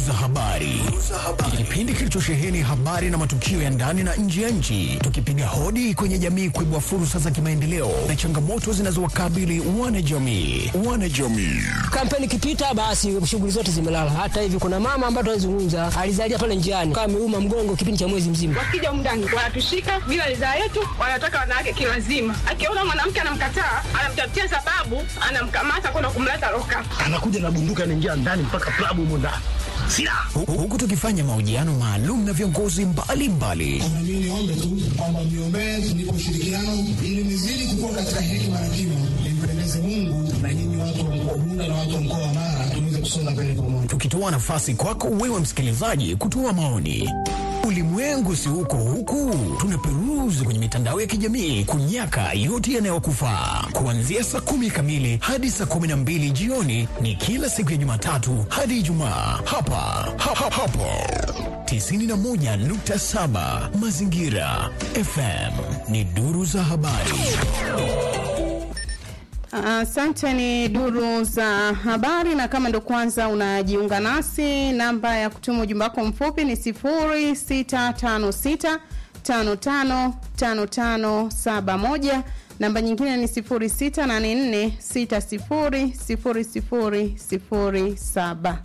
za habari, kipindi kilichosheheni habari na matukio ya ndani na nje ya nchi, tukipiga hodi kwenye jamii kuibua fursa za kimaendeleo na changamoto zinazowakabili wanajamii. Wanajamii Kampeni ikipita, basi shughuli zote zimelala. Hata hivi kuna mama ambaye tunazungumza alizalia pale njiani, kama ameuma mgongo kipindi cha mwezi mzima. Wakija mndani wanatushika bila ridhaa yetu, wanataka wanawake kilazima. Akiona mwanamke anamkataa, anamtafutia sababu, anamkamata kwenda kumleta loka. anakuja na bunduki anaingia ndani mpaka klabu humo ndani silaha Hu- huku tukifanya mahojiano maalum na viongozi mbalimbali Mimi niombe tu kwamba mniombee tunipe ushirikiano ili nizidi kukua katika hekima na kima, nimpendeze Mungu na nyinyi watu wa mkoa Bunda na watu wa mkoa wa Mara tuweze kusonga mbele pamoja. tukitoa nafasi kwako wewe msikilizaji kutoa maoni. Ulimwengu si huko huku, tunaperuzi kwenye mitandao ya kijamii kunyaka yote yanayokufaa. Kuanzia saa kumi kamili hadi saa kumi na mbili jioni ni kila siku ya Jumatatu hadi Ijumaa hapa ha, ha, hapo 91.7 Mazingira FM ni duru za habari. Asante, ni duru za habari, na kama ndo kwanza unajiunga nasi, namba ya kutuma ujumbe wako mfupi ni 0656 555571 namba nyingine ni 0684600007.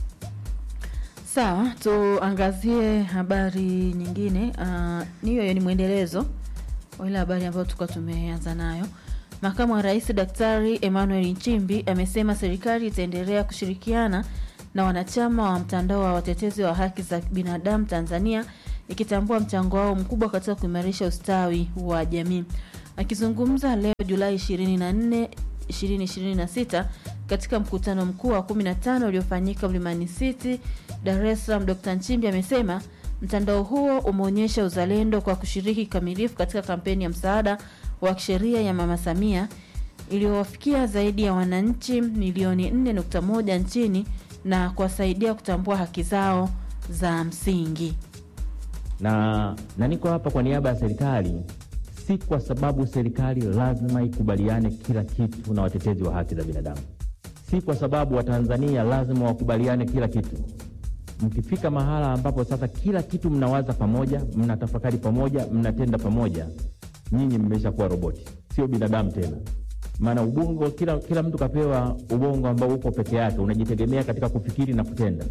Sawa, tuangazie habari nyingine. Uh, niyo ni mwendelezo wa ile habari ambayo tulikuwa tumeanza nayo. Makamu wa Rais Daktari Emmanuel Nchimbi amesema serikali itaendelea kushirikiana na wanachama wa mtandao wa watetezi wa haki za binadamu Tanzania ikitambua mchango wao mkubwa katika kuimarisha ustawi wa jamii. Akizungumza leo Julai 24 2026 katika mkutano mkuu wa 15 uliofanyika Mlimani City, Dar es Salaam, Dr. Nchimbi amesema mtandao huo umeonyesha uzalendo kwa kushiriki kikamilifu katika kampeni ya msaada wa kisheria ya Mama Samia iliyowafikia zaidi ya wananchi milioni 4.1 nchini na kuwasaidia kutambua haki zao za msingi. na na niko hapa kwa niaba ya serikali, si kwa sababu serikali lazima ikubaliane kila kitu na watetezi wa haki za binadamu, si kwa sababu Watanzania lazima wakubaliane kila kitu. Mkifika mahala ambapo sasa kila kitu mnawaza pamoja, mnatafakari pamoja, mnatenda pamoja, nyinyi mmeshakuwa roboti, sio binadamu tena. Maana ubongo, kila, kila mtu kapewa ubongo ambao uko peke yake, unajitegemea katika kufikiri na kutenda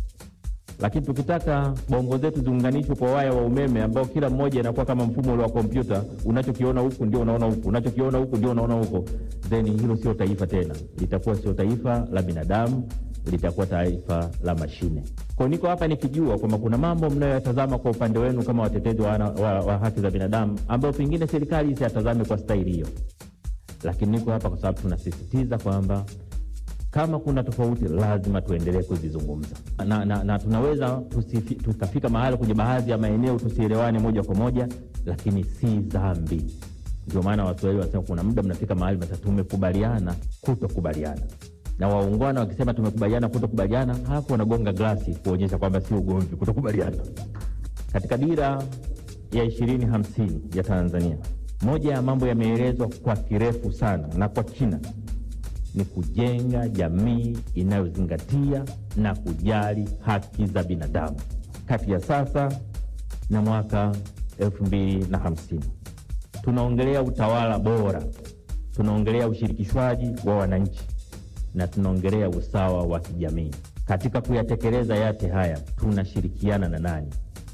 lakini tukitaka bongo zetu ziunganishwe kwa waya wa umeme ambao kila mmoja inakuwa kama mfumo ule wa kompyuta, unachokiona huku ndio unaona huku, unachokiona huku ndio unaona huko, then hilo sio taifa tena, litakuwa sio taifa la binadamu, litakuwa taifa la mashine. Kwa niko hapa nikijua kwamba kuna mambo mnayoyatazama kwa upande wenu kama watetezi wa, wana- wa, wa haki za binadamu ambayo pengine serikali isiyatazame kwa staili hiyo, lakini niko hapa kwa sababu tunasisitiza kwamba kama kuna tofauti lazima tuendelee kuzizungumza na, na, na tunaweza tusifi, tukafika mahali kwenye baadhi ya maeneo tusielewane moja kwa moja, lakini si dhambi. Ndio maana Waswahili wanasema kuna muda mnafika mahali mnasema tumekubaliana kutokubaliana, na waungwana wakisema tumekubaliana kutokubaliana, halafu wanagonga glasi kuonyesha kwamba si ugomvi kutokubaliana. Katika dira ya ishirini hamsini ya Tanzania, moja ya mambo yameelezwa kwa kirefu sana na kwa kina ni kujenga jamii inayozingatia na kujali haki za binadamu kati ya sasa na mwaka elfu mbili na hamsini. Tunaongelea utawala bora, tunaongelea ushirikishwaji wa wananchi na tunaongelea usawa wa kijamii. Katika kuyatekeleza yote haya tunashirikiana na nani?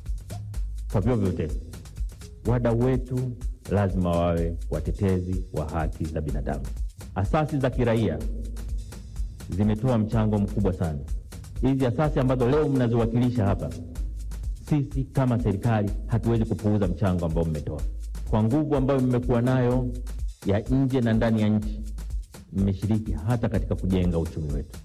Kwa vyovyote, wadau wetu lazima wawe watetezi wa haki za binadamu. Asasi za kiraia zimetoa mchango mkubwa sana. Hizi asasi ambazo leo mnaziwakilisha hapa, sisi kama serikali hatuwezi kupuuza mchango ambao mmetoa. Kwa nguvu ambayo mmekuwa nayo ya nje na ndani ya nchi, mmeshiriki hata katika kujenga uchumi wetu.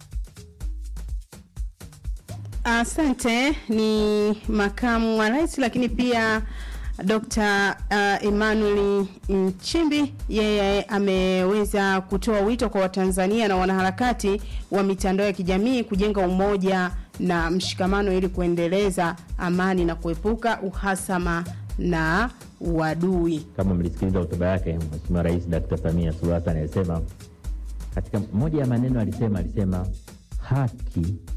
Asante. Ni makamu wa rais, lakini pia Dr. uh, Emmanuel Nchimbi yeye ameweza kutoa wito kwa Watanzania na wanaharakati wa mitandao ya kijamii kujenga umoja na mshikamano ili kuendeleza amani na kuepuka uhasama na uadui. Kama mlisikiliza hotuba yake Mheshimiwa Rais Dr. Samia Suluhu Hassan alisema katika moja ya maneno alisema alisema haki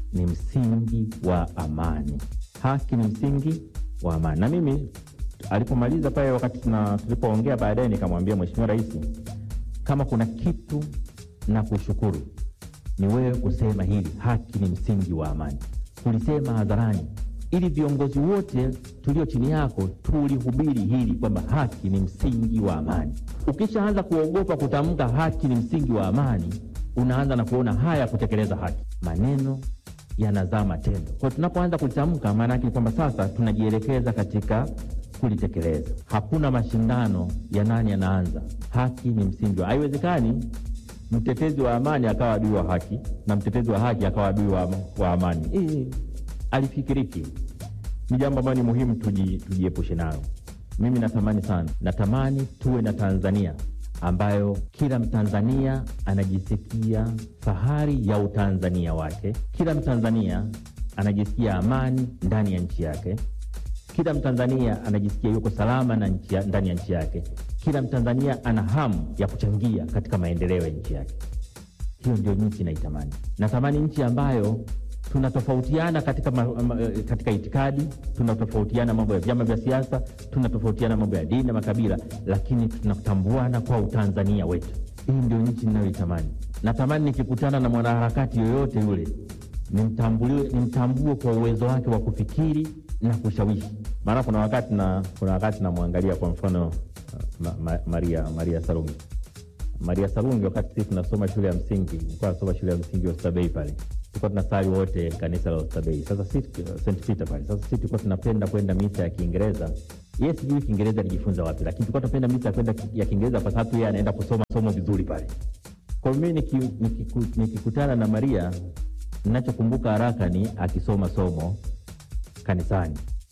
ni msingi wa amani. Haki ni msingi wa amani. Na mimi alipomaliza pale, wakati tuna- tulipoongea baadaye, nikamwambia Mheshimiwa Rais, kama kuna kitu na kushukuru ni wewe kusema hili, haki ni msingi wa amani. Tulisema hadharani ili viongozi wote tulio chini yako tulihubiri hili kwamba haki ni msingi wa amani. Ukishaanza kuogopa kutamka haki ni msingi wa amani, unaanza na kuona haya kutekeleza haki, maneno yanazaa matendo. Kwa tunapoanza kulitamka, maana yake ni kwamba sasa tunajielekeza katika kulitekeleza. Hakuna mashindano ya nani anaanza. Haki ni msingi wa, haiwezekani mtetezi wa amani akawa adui wa haki na mtetezi wa haki akawa adui wa, wa amani. Hii alifikiriki. Ni jambo ambalo ni muhimu tuji, tujiepushe nayo. Mimi natamani sana, natamani tuwe na Tanzania ambayo kila Mtanzania anajisikia fahari ya utanzania wake, kila Mtanzania anajisikia amani ndani ya nchi yake, kila Mtanzania anajisikia yuko salama na nchi ya, ndani ya nchi yake, kila Mtanzania ana hamu ya kuchangia katika maendeleo ya nchi yake. Hiyo ndio nchi naitamani. Natamani nchi ambayo tunatofautiana katika, ma, ma, katika itikadi, tunatofautiana mambo ya vyama vya siasa, tunatofautiana mambo ya dini na makabila, lakini tunatambuana kwa utanzania wetu. Hii ndio nchi ninayoitamani. Natamani nikikutana na mwanaharakati yoyote yule nimtambuliwe, nimtambue kwa uwezo wake wa kufikiri na kushawishi. Maana kuna wakati na kuna wakati namwangalia kwa mfano ma, ma, Maria, Maria Sarungi Maria Sarungi, wakati sisi tunasoma shule ya msingi, nilikuwa nasoma shule ya msingi Oysterbay pale, tulikuwa tunasali wote kanisa la Oysterbay. Sasa sisi St Peter pale, sasa sisi tulikuwa tunapenda kwenda misa ya Kiingereza. Yeye sijui Kiingereza alijifunza wapi, lakini tulikuwa tunapenda misa ya kwenda ya Kiingereza kwa sababu yeye anaenda kusoma somo vizuri pale. Kwa hiyo mimi niki- nikiku- nikikutana na Maria, ninachokumbuka haraka ni akisoma somo kanisani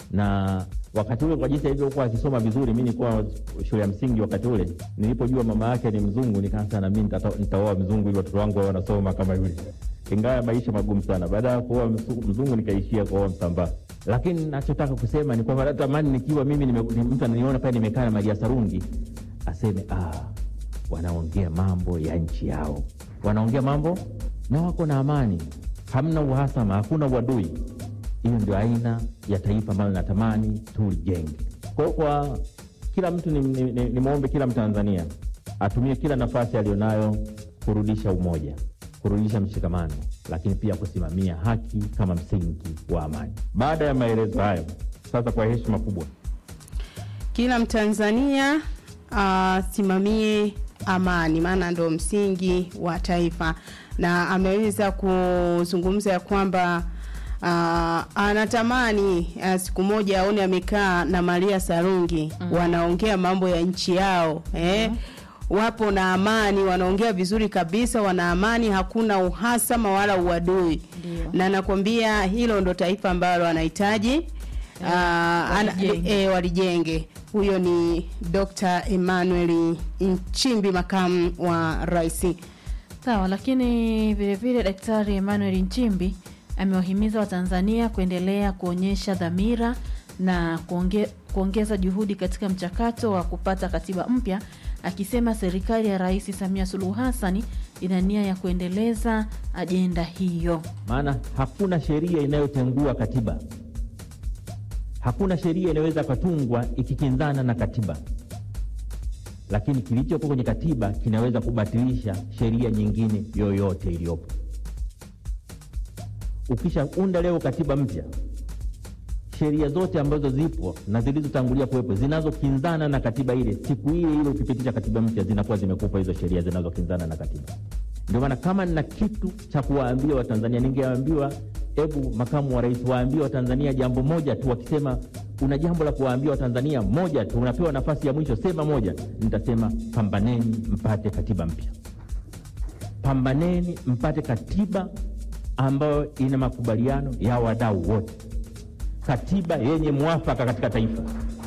na wakati ule kwa jinsi alivyokuwa akisoma vizuri, mi nilikuwa shule ya msingi wakati ule. Nilipojua mama yake ni mzungu, nikaanza na mi nitata- nitaoa mzungu ili watoto wangu wawe wanasoma kama yule, ingawa maisha magumu sana. Baada ya kuoa msu- mzungu, nikaishia kuoa Msambaa. Lakini nachotaka kusema ni kwamba natamani nikiwa mimi nime, ni mtu ananiona pale nimekaa na Maria Sarungi aseme ah, wanaongea mambo ya nchi yao, wanaongea mambo na wako na amani, hamna uhasama, hakuna uadui. Hiyo ndio aina ya taifa ambalo natamani tulijenge. Kwa hiyo kwa kila mtu nimwombe ni, ni, nimwombe kila Mtanzania atumie kila nafasi aliyonayo kurudisha umoja, kurudisha mshikamano, lakini pia kusimamia haki kama msingi wa amani. Baada ya maelezo hayo, sasa kwa heshima kubwa kila Mtanzania asimamie amani, maana ndo msingi wa taifa, na ameweza kuzungumza ya kwamba uh, anatamani uh, siku moja aone amekaa na Maria Sarungi mm. wanaongea mambo ya nchi yao eh? wapo na amani, wanaongea vizuri kabisa, wana amani, hakuna uhasama wala uadui, Ndio. na nakwambia hilo ndo taifa ambalo anahitaji uh, ana, walijenge. e, walijenge. Huyo ni Dr. Emmanuel Nchimbi, makamu wa rais. Sawa, lakini vile vile Daktari Emmanuel Nchimbi amewahimiza Watanzania kuendelea kuonyesha dhamira na kuonge, kuongeza juhudi katika mchakato wa kupata katiba mpya, akisema serikali ya Rais Samia Suluhu Hassani ina nia ya kuendeleza ajenda hiyo. maana hakuna sheria inayotengua katiba. Hakuna sheria inayoweza katungwa ikikinzana na katiba, lakini kilichopo kwenye katiba kinaweza kubatilisha sheria nyingine yoyote iliyopo. Ukishaunda leo katiba mpya, sheria zote ambazo zipo na zilizotangulia kuwepo zinazokinzana na katiba ile, siku ile ile ukipitisha katiba mpya zinakuwa zimekupa hizo sheria zinazokinzana na katiba. Ndio maana kama nina kitu cha kuwaambia Watanzania, ningewaambiwa hebu makamu wa rais waambie Watanzania jambo moja tu. Wakisema una jambo la kuwaambia Watanzania moja tu, unapewa nafasi ya mwisho, sema moja. Nitasema pambaneni mpate katiba mpya, pambaneni mpate katiba ambayo ina makubaliano ya wadau wote, katiba yenye mwafaka katika taifa,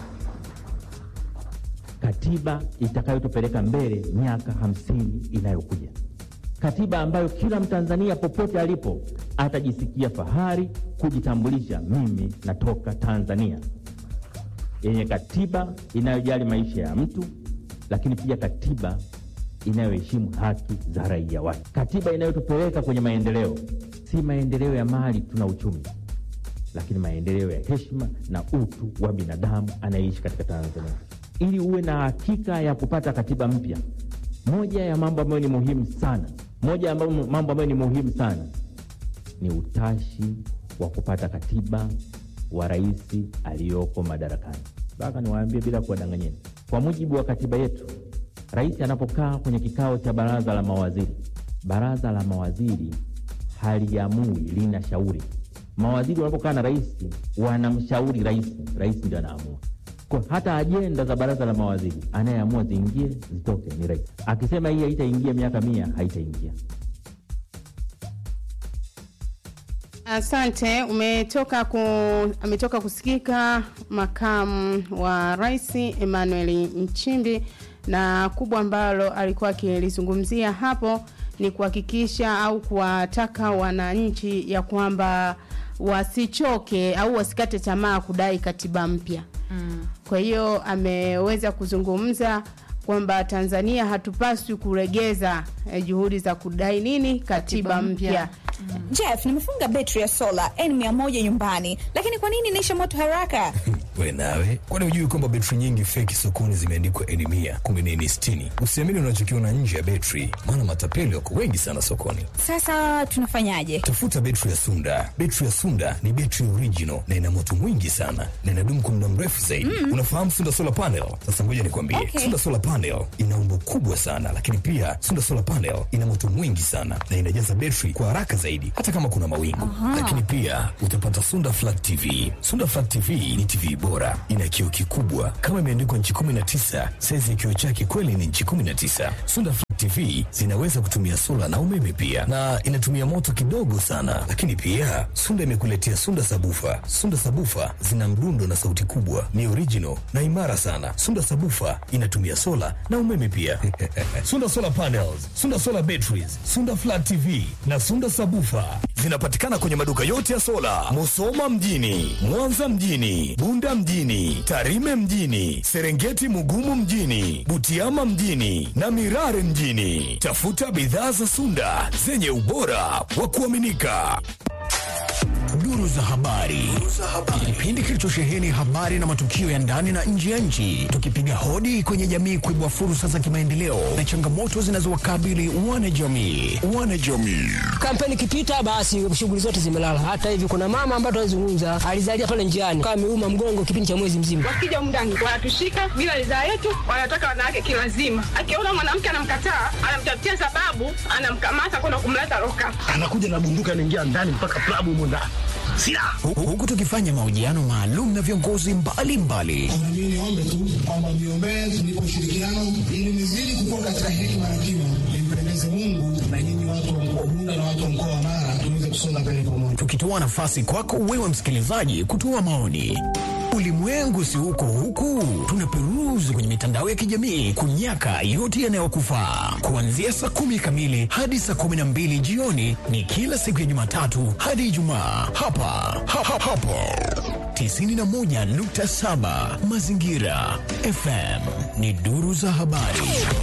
katiba itakayotupeleka mbele miaka hamsini inayokuja, katiba ambayo kila Mtanzania popote alipo atajisikia fahari kujitambulisha, mimi natoka Tanzania, yenye katiba inayojali maisha ya mtu, lakini pia katiba inayoheshimu haki za raia wake, katiba inayotupeleka kwenye maendeleo, si maendeleo ya mali tuna uchumi, lakini maendeleo ya heshima na utu wa binadamu anayeishi katika Tanzania. Ili uwe na hakika ya kupata katiba mpya, moja ya mambo ambayo ni muhimu sana, moja ya mambo mambo ambayo ni muhimu sana ni utashi wa kupata katiba wa rais aliyoko madarakani. Mpaka niwaambie bila kuwadanganyeni, kwa mujibu wa katiba yetu, rais anapokaa kwenye kikao cha baraza la mawaziri, baraza la mawaziri haliamui, lina shauri. Mawaziri wanapokaa na rais wanamshauri rais, rais ndio anaamua. Kwa hata ajenda za baraza la mawaziri anayeamua ziingie zitoke ni rais. Akisema hii haitaingia miaka mia, haitaingia. Asante, umetoka ku, ametoka kusikika makamu wa rais Emmanuel Nchimbi, na kubwa ambalo alikuwa akilizungumzia hapo ni kuhakikisha au kuwataka wananchi ya kwamba wasichoke au wasikate tamaa kudai katiba mpya. Mm. Kwa hiyo ameweza kuzungumza kwamba Tanzania hatupaswi kuregeza eh, juhudi za kudai nini katiba, Katiba mpya. mpya. Jeff, nimefunga betri ya sola N100 nyumbani, lakini kwa nini inaisha moto haraka? we nawe kwani hujui kwamba betri nyingi feki sokoni zimeandikwa eni mia kumbe ni eni sitini usiamini unachokiona nje ya betri maana matapeli wako wengi sana sokoni Sasa tunafanyaje? tafuta betri ya sunda betri ya sunda ni betri original na ina moto mwingi sana na inadumu kwa muda mrefu zaidi unafahamu sunda solar panel sasa ngoja nikwambie Okay. sunda solar panel ina umbo kubwa sana lakini pia sunda solar panel ina moto mwingi sana na inajaza betri kwa haraka zaidi hata kama kuna mawingu lakini pia utapata sunda flat tv sunda flat tv ni tv bora ina kioo kikubwa kama imeandikwa nchi 19 saizi ya kioo chake kweli ni nchi 19 sunda Flat TV zinaweza kutumia sola na umeme pia, na inatumia moto kidogo sana. Lakini pia Sunda imekuletea Sunda sabufa. Sunda sabufa zina mdundo na sauti kubwa, ni original na imara sana. Sunda sabufa inatumia sola na umeme pia. Sunda solar panels, Sunda solar batteries, Sunda flat TV na Sunda sabufa zinapatikana kwenye maduka yote ya sola, Musoma mjini, Mwanza mjini, Bunda mjini, Tarime mjini, Serengeti Mugumu mjini, Butiama mjini na Mirare mjini. Tafuta bidhaa za Sunda zenye ubora wa kuaminika. Duru za habari, kipindi kilichosheheni habari na matukio ya ndani na nje ya nchi, tukipiga hodi kwenye jamii kuibua fursa za kimaendeleo na changamoto zinazowakabili wanajamii. Wanajamii kampeni ikipita basi shughuli zote zimelala. Hata hivi kuna mama ambaye tunazungumza alizalia pale njiani kama ameuma mgongo kipindi cha mwezi mzima. wakija mndani wanatushika bila ridhaa yetu, wanataka wanawake kilazima. Akiona mwanamke anamkataa, anamtafutia sababu, anamkamata kwenda kumleta loka. anakuja na bunduki anaingia ndani mpaka klabu humo ndani silaha Hu- huku tukifanya mahojiano maalum na viongozi mbalimbali Na mimi niombe tu kwamba mniombee tunipe ushirikiano ili nizidi kukua katika hekima na kima, nimpendeze Mungu na nyinyi watu wa mkoa Bunda na watu wa mkoa wa Mara tuweze kusonga mbele pamoja. tukitoa nafasi kwako wewe msikilizaji kutoa maoni. Ulimwengu si huko huku, tunaperuzi kwenye mitandao ya kijamii kunyaka yote yanayokufaa. Kuanzia saa kumi kamili hadi saa kumi na mbili jioni ni kila siku ya Jumatatu hadi Ijumaa hapa ha, ha, hapo 91.7 Mazingira FM ni duru za habari.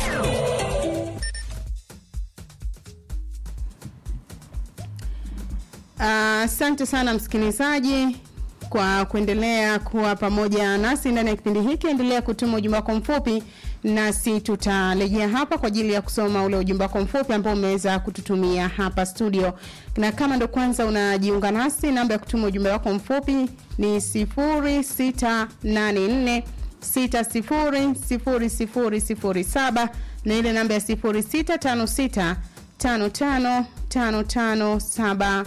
Asante sana msikilizaji kwa kuendelea kuwa pamoja nasi ndani ya kipindi hiki. Endelea kutuma ujumbe wako mfupi, nasi tutarejea hapa kwa ajili ya kusoma ule ujumbe wako mfupi ambao umeweza kututumia hapa studio. Na kama ndo kwanza unajiunga nasi, namba ya kutuma ujumbe wako mfupi ni 0684 600007 na ile namba ya 0656 555571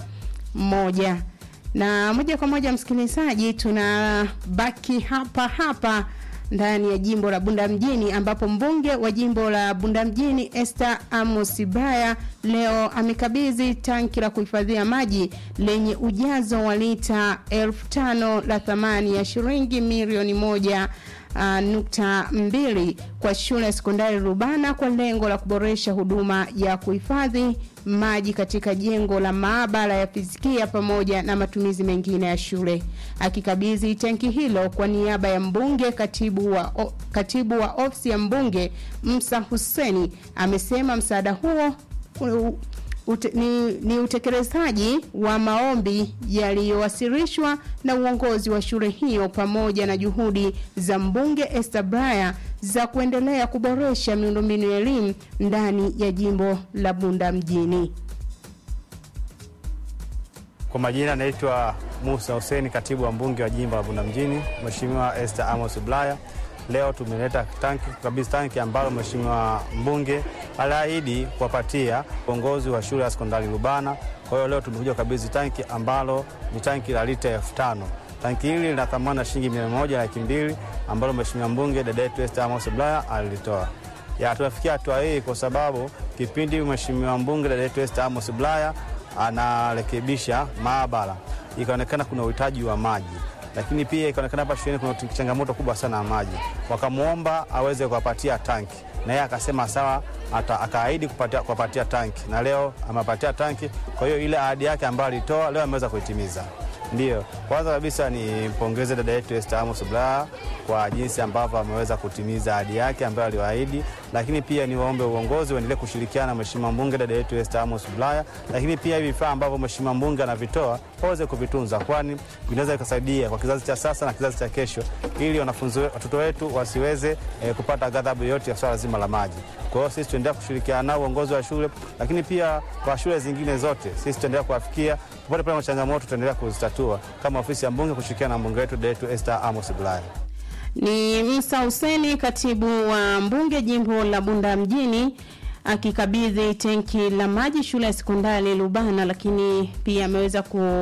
na moja kwa moja msikilizaji, tunabaki hapa hapa ndani ya jimbo la Bunda mjini ambapo mbunge wa jimbo la Bunda mjini Esther Amos Baya leo amekabidhi tanki la kuhifadhia maji lenye ujazo wa lita elfu tano la thamani ya shilingi milioni moja uh, nukta mbili kwa shule ya sekondari Rubana kwa lengo la kuboresha huduma ya kuhifadhi maji katika jengo la maabara ya fizikia pamoja na matumizi mengine ya shule. Akikabidhi tanki hilo kwa niaba ya mbunge, katibu wa, o, katibu wa ofisi ya mbunge Musa Huseni amesema msaada huo u- ute, ni, ni utekelezaji wa maombi yaliyowasilishwa na uongozi wa shule hiyo pamoja na juhudi za mbunge Esther Braya za kuendelea kuboresha miundombinu ya elimu ndani ya jimbo la Bunda mjini. Kwa majina naitwa Musa Hussein, katibu wa mbunge wa jimbo la Bunda mjini, Mheshimiwa Esther Amos Bulaya. Leo tumeleta tanki kabisa, tanki ambalo Mheshimiwa mbunge aliahidi kuwapatia uongozi wa shule ya sekondari Lubana. Kwa hiyo leo tumekuja kukabidhi tanki ambalo ni tanki la lita elfu tano. Tanki hili lina thamani ya shilingi milioni moja laki mbili ambalo Mheshimiwa mbunge dada yetu Esther Amos Bulaya alilitoa. Ya, tunafikia hatua hii kwa sababu kipindi Mheshimiwa mbunge dada yetu Esther Amos Bulaya anarekebisha maabara, ikaonekana kuna uhitaji wa maji, lakini pia ikaonekana hapa shuleni kuna changamoto kubwa sana ya maji. Wakamwomba aweze kuwapatia tanki, na yeye akasema sawa, ata- akaahidi kupatia- kuwapatia tanki, na leo amepatia tanki. Kwa hiyo ile ahadi yake ambayo alitoa leo ameweza kuitimiza. Ndiyo, kwanza kabisa nimpongeze dada yetu Esther Amos Bulaya kwa jinsi ambavyo ameweza kutimiza ahadi yake ambayo aliwaahidi, lakini pia niwaombe uongozi uendelee kushirikiana na mheshimiwa mbunge dada yetu Esther Amos Bulaya, lakini pia hivi vifaa ambavyo mheshimiwa mbunge anavitoa waweze kuvitunza, kwani vinaweza vikasaidia kwa kizazi cha sasa na kizazi cha kesho, ili wanafunzi we- watoto wetu wasiweze eh, kupata ghadhabu yoyote ya swala zima la maji. Kwa hiyo sisi tuendelea kushirikiana nao uongozi wa shule, lakini pia kwa shule zingine zote sisi tutaendelea kuwafikia popote pale changamoto, tutaendelea kuzitatua kama ofisi ya mbunge kushirikiana na mbunge wetu dada yetu Esther Amos Bulaya. Ni Musa Huseni, katibu wa mbunge jimbo la Bunda mjini akikabidhi tenki la maji shule ya sekondari Lubana, lakini pia ameweza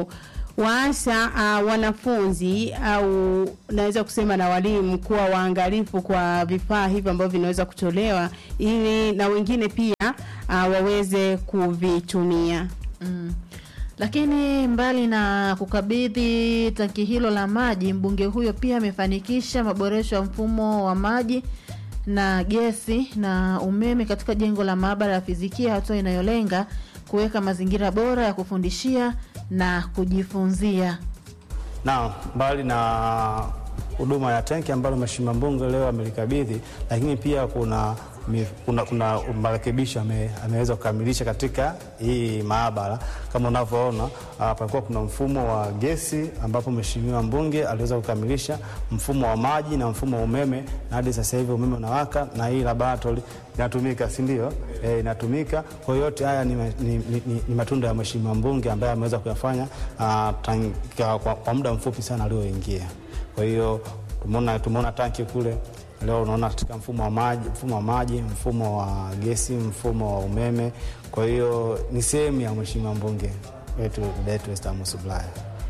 kuwaasa uh, wanafunzi au naweza kusema na walimu kuwa waangalifu kwa vifaa hivyo ambavyo vinaweza kutolewa ili na wengine pia uh, waweze kuvitumia. Mm. Lakini mbali na kukabidhi tanki hilo la maji, mbunge huyo pia amefanikisha maboresho ya mfumo wa maji na gesi na umeme katika jengo la maabara ya fizikia, hatua inayolenga kuweka mazingira bora ya kufundishia na kujifunzia. na mbali na huduma ya tenki ambalo mheshimiwa mbunge leo amelikabidhi, lakini pia kuna mi- kuna, kuna marekebisho ame, ameweza kukamilisha katika hii maabara. Kama unavyoona ah, palikuwa kuna mfumo wa gesi ambapo mheshimiwa mbunge aliweza kukamilisha mfumo wa maji na mfumo wa umeme, na hadi sasa hivi umeme unawaka na hii laboratory inatumika, si ndio? E, inatumika. Kwa hiyo yote haya ni, ni, ni, ni, ni matunda ya mheshimiwa mbunge ambaye ameweza kuyafanya ah, tang- kwa, kwa, kwa muda mfupi sana alioingia. Kwa hiyo tumeona tumeona tanki kule leo unaona katika mfumo wa maji, mfumo wa maji, mfumo wa gesi, mfumo wa umeme. Kwa hiyo ni sehemu ya mheshimiwa mbunge wetu dada yetu Esther Amos Bulaya.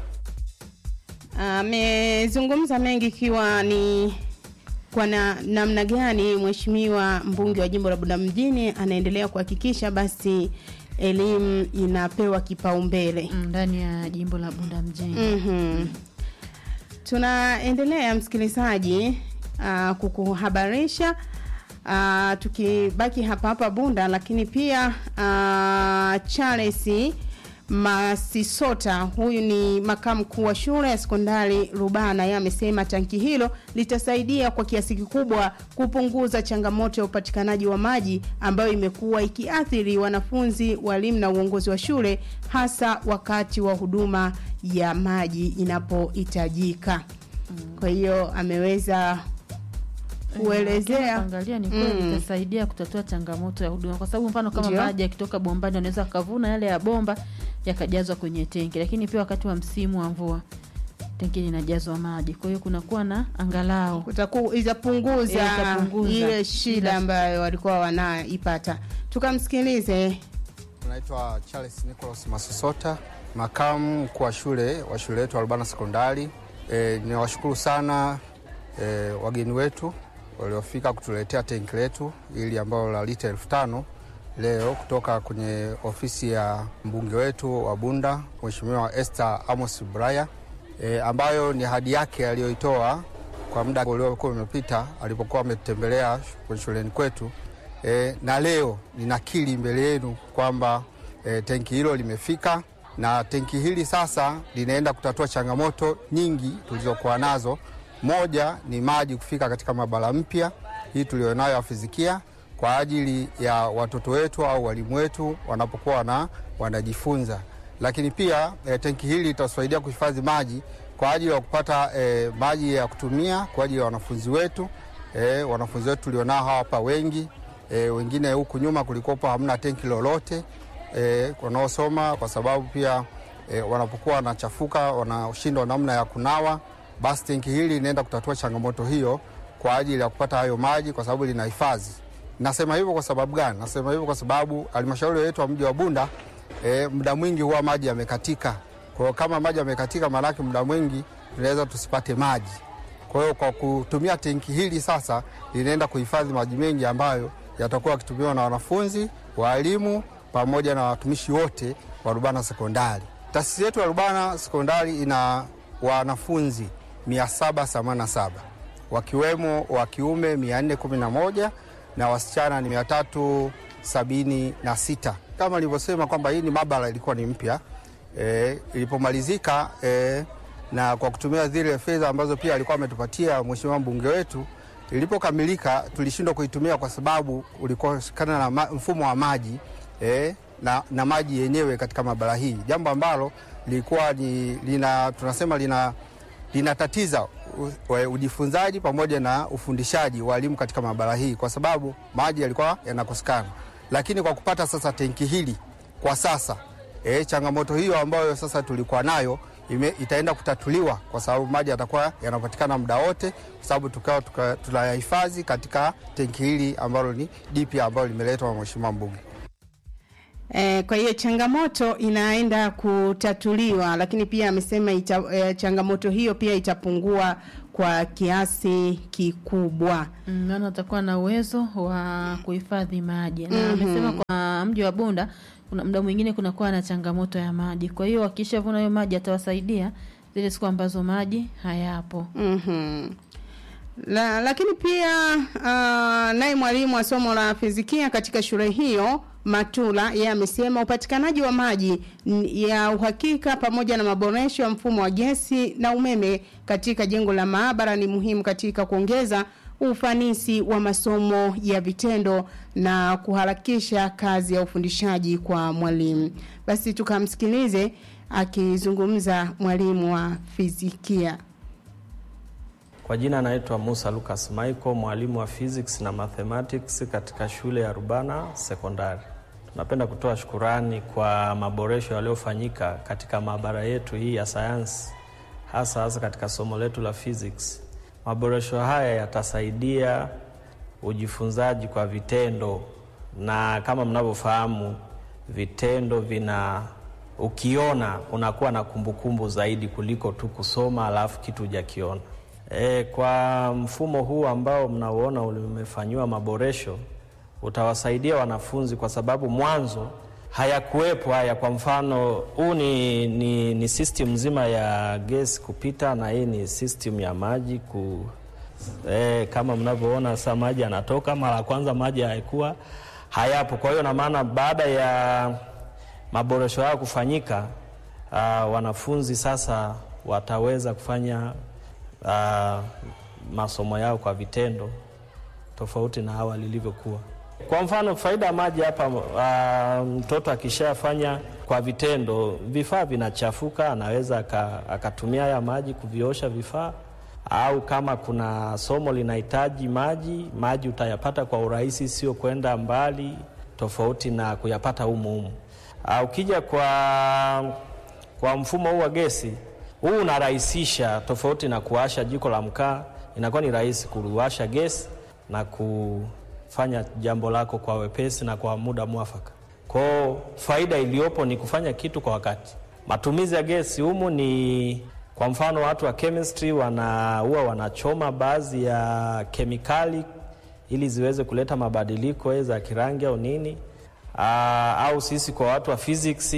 amezungumza mengi ikiwa ni kwa na, namna gani mheshimiwa mbunge wa jimbo la Bunda mjini anaendelea kuhakikisha basi elimu inapewa kipaumbele Mm, ndani ya jimbo la Bunda mjini. mm tunaendelea msikilizaji uh, kukuhabarisha uh, tukibaki hapa hapa Bunda, lakini pia uh, Charles Masisota, huyu ni makamu mkuu wa shule ya sekondari Rubana, yeye amesema tanki hilo litasaidia kwa kiasi kikubwa kupunguza changamoto ya upatikanaji wa maji ambayo imekuwa ikiathiri wanafunzi, walimu na uongozi wa shule, hasa wakati wa huduma ya maji inapohitajika. Kwa hiyo ameweza kuelezea angalia ni kweli Mm. itasaidia kutatua changamoto ya huduma, kwa sababu mfano kama Ndio. maji yakitoka bombani wanaweza wakavuna yale ya bomba yakajazwa kwenye tenki, lakini pia wakati wa msimu wa mvua tenki linajazwa maji, kwa hiyo kunakuwa na angalau kutaku- itapunguza Eh, itapunguza. ile shida Ila- ambayo walikuwa wanaipata. Tukamsikilize. Naitwa Charles Nicholas Masosota, makamu mkuu wa shule wa shule yetu Alubana Sekondari. E, niwashukuru sana e, wageni wetu waliofika kutuletea tenki letu ili ambalo la lita elfu tano leo kutoka kwenye ofisi ya mbunge wetu wa Bunda Mheshimiwa Esther Amos Braya e, ambayo ni ahadi yake aliyoitoa kwa muda uliokuwa umepita alipokuwa ametembelea kwenye shuleni kwetu e, na leo ninakiri mbele yenu kwamba e, tenki hilo limefika na tenki hili sasa linaenda kutatua changamoto nyingi tulizokuwa nazo. Moja ni maji kufika katika maabara mpya hii tulionayo ya fizikia kwa ajili ya watoto wetu au walimu wetu wanapokuwa wana, wanajifunza, lakini pia e, tenki hili litasaidia kuhifadhi maji kwa ajili ya kupata e, maji ya kutumia kwa ajili ya wanafunzi wetu e, wanafunzi wetu tulionao hapa wengi e, wengine huku nyuma kulikopo hamna tenki lolote e, wanaosoma kwa sababu pia e, wanapokuwa wanachafuka wanashindwa namna ya kunawa, basi tenki hili linaenda kutatua changamoto hiyo kwa ajili ya kupata hayo maji kwa sababu lina hifadhi. Nasema hivyo kwa sababu gani? Nasema hivyo kwa sababu halmashauri yetu ya mji wa Bunda e, muda mwingi huwa maji yamekatika. Kwa hiyo kama maji yamekatika, maanake muda mwingi tunaweza tusipate maji. Kwa hiyo kwa kutumia tenki hili sasa linaenda kuhifadhi maji mengi ambayo yatakuwa yakitumiwa na wanafunzi, walimu pamoja na watumishi wote wa Rubana Sekondari. Taasisi yetu ya Rubana Sekondari ina wanafunzi 787 wakiwemo wa kiume 411 na wasichana ni 376. Kama nilivyosema kwamba hii ni maabara ilikuwa ni mpya e, ilipomalizika e, na kwa kutumia zile fedha ambazo pia alikuwa ametupatia mheshimiwa mbunge wetu, ilipokamilika tulishindwa kuitumia kwa sababu ulikosekana na ma, mfumo wa maji e, na, na maji yenyewe katika maabara hii, jambo ambalo lilikuwa ni, lina, tunasema lina linatatiza ujifunzaji pamoja na ufundishaji wa elimu katika maabara hii, kwa sababu maji yalikuwa yanakosekana. Lakini kwa kupata sasa tenki hili kwa sasa e, changamoto hiyo ambayo sasa tulikuwa nayo ime, itaenda kutatuliwa kwa sababu maji yatakuwa yanapatikana muda wote, kwa sababu tukawa tuka, tunayahifadhi katika tenki hili ambalo ni jipya ambalo limeletwa na mheshimiwa mbunge. E, kwa hiyo changamoto inaenda kutatuliwa, lakini pia amesema ita, e, changamoto hiyo pia itapungua kwa kiasi kikubwa. maana mm, atakuwa na uwezo wa kuhifadhi maji na Mhm. amesema kwa mji wa Bunda kuna muda mwingine kunakuwa na changamoto ya maji, kwa hiyo wakishavuna hiyo maji atawasaidia zile siku ambazo maji hayapo. Mhm. La, lakini pia uh, naye mwalimu wa somo la fizikia katika shule hiyo Matula yeye amesema upatikanaji wa maji n- ya uhakika pamoja na maboresho ya mfumo wa gesi na umeme katika jengo la maabara ni muhimu katika kuongeza ufanisi wa masomo ya vitendo na kuharakisha kazi ya ufundishaji kwa mwalimu. Basi tukamsikilize akizungumza mwalimu wa fizikia. Kwa jina naitwa Musa Lucas Michael, mwalimu wa physics na mathematics katika shule ya Rubana Sekondari. Tunapenda kutoa shukurani kwa maboresho yaliyofanyika katika maabara yetu hii ya sayansi, hasa hasa katika somo letu la physics. Maboresho haya yatasaidia ujifunzaji kwa vitendo, na kama mnavyofahamu, vitendo vina ukiona unakuwa na kumbukumbu zaidi kuliko tu kusoma alafu kitu hujakiona. E, kwa mfumo huu ambao mnauona umefanyiwa maboresho utawasaidia wanafunzi kwa sababu mwanzo hayakuwepo haya. Kwa mfano huu ni, ni, ni system nzima ya gesi kupita na hii ni system ya maji ku, e, kama mnavyoona sasa maji yanatoka. Mara ya kwanza maji hayakuwa hayapo, kwa hiyo na maana baada ya maboresho hayo kufanyika, uh, wanafunzi sasa wataweza kufanya uh, masomo yao kwa vitendo tofauti na awali ilivyokuwa. Kwa mfano faida ya maji hapa, uh, mtoto akishafanya kwa vitendo, vifaa vinachafuka, anaweza aka- akatumia haya maji kuviosha vifaa, au kama kuna somo linahitaji maji, maji utayapata kwa urahisi, sio kwenda mbali, tofauti na kuyapata humu humu. Uh, ukija kwa, kwa mfumo huu wa gesi huu unarahisisha, tofauti na kuwasha jiko la mkaa, inakuwa ni rahisi kuwasha gesi na kufanya jambo lako kwa wepesi na kwa muda mwafaka. Kwao faida iliyopo ni kufanya kitu kwa wakati. Matumizi ya gesi humu ni kwa mfano, watu wa chemistry wana huwa wanachoma baadhi ya kemikali ili ziweze kuleta mabadiliko aidha ya kirangi au nini. Aa, au sisi kwa watu wa physics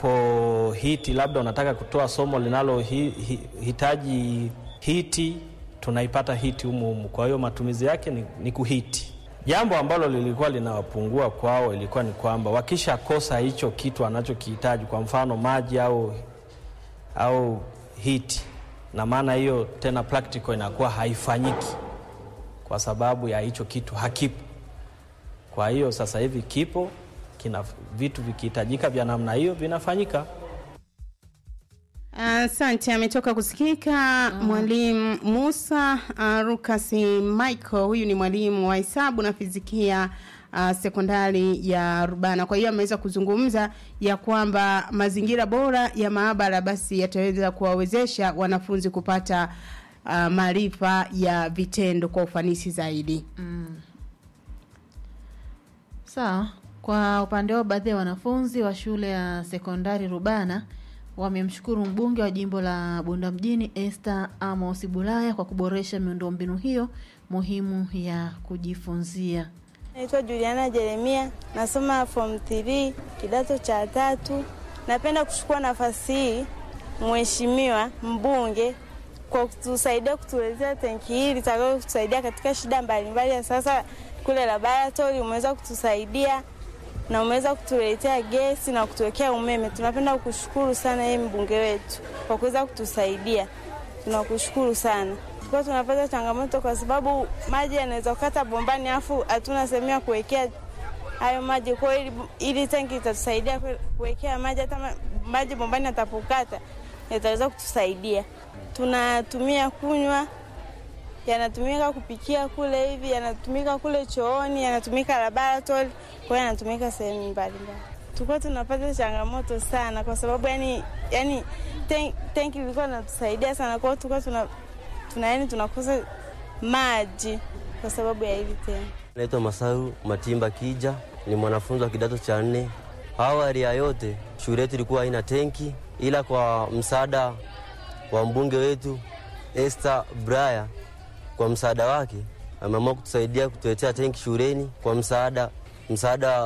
unapo hiti labda unataka kutoa somo linalohitaji hi, hi, hiti tunaipata hiti humu humu. Kwa hiyo matumizi yake ni, ni kuhiti. Jambo ambalo lilikuwa linawapungua kwao ilikuwa ni kwamba wakishakosa hicho kitu anachokihitaji, kwa mfano maji au, au hiti, na maana hiyo tena practical inakuwa haifanyiki kwa sababu ya hicho kitu hakipo. Kwa hiyo sasa hivi kipo, kina vitu vikihitajika vya namna hiyo vinafanyika. Asante. ametoka kusikika mwalimu Musa uh, Rukasi Michael. Huyu ni mwalimu wa hesabu na fizikia uh, sekondari ya Rubana. Kwa hiyo ameweza kuzungumza ya kwamba mazingira bora ya maabara basi yataweza kuwawezesha wanafunzi kupata uh, maarifa ya vitendo kwa ufanisi zaidi. Mm. Sawa. Kwa upande wao, baadhi ya wanafunzi wa shule ya sekondari Rubana wamemshukuru mbunge wa jimbo la Bunda mjini Esther Amos Bulaya kwa kuboresha miundombinu hiyo muhimu ya kujifunzia. Naitwa Juliana Jeremia, nasoma form 3 kidato cha tatu. Napenda kuchukua nafasi hii mheshimiwa mbunge kwa kutusaidia kutuletea tenki hili litakalo kutusaidia katika shida mbalimbali ya sasa. Kule laboratori umeweza kutusaidia na umeweza kutuletea gesi na kutuwekea umeme. Tunapenda kukushukuru sana yeye mbunge wetu kwa kuweza kutusaidia, tunakushukuru sana. Kwa tunapata changamoto kwa sababu maji yanaweza kukata bombani, afu hatuna sehemu ya kuwekea hayo maji. Kwa hiyo ili, ili tanki itatusaidia kuwekea maji, hata ma- maji bombani atapokata yataweza kutusaidia. Tunatumia kunywa, yanatumika kupikia kule hivi, yanatumika kule chooni, yanatumika laboratory, kwa hiyo yanatumika sehemu mbalimbali. Tulikuwa tunapata changamoto sana kwa sababu yani, yani ten, tenki lilikuwa linatusaidia sana, kwa hiyo tulikuwa tuna, tuna yani tunakosa maji kwa sababu ya hili tenki. Naitwa Masaru Matimba Kija, ni mwanafunzi wa kidato cha nne. Awali ya yote shule yetu ilikuwa haina tenki, ila kwa msaada wa mbunge wetu Esther Braya, kwa msaada wake ameamua kutusaidia kutuletea tenki shuleni kwa msaada msaada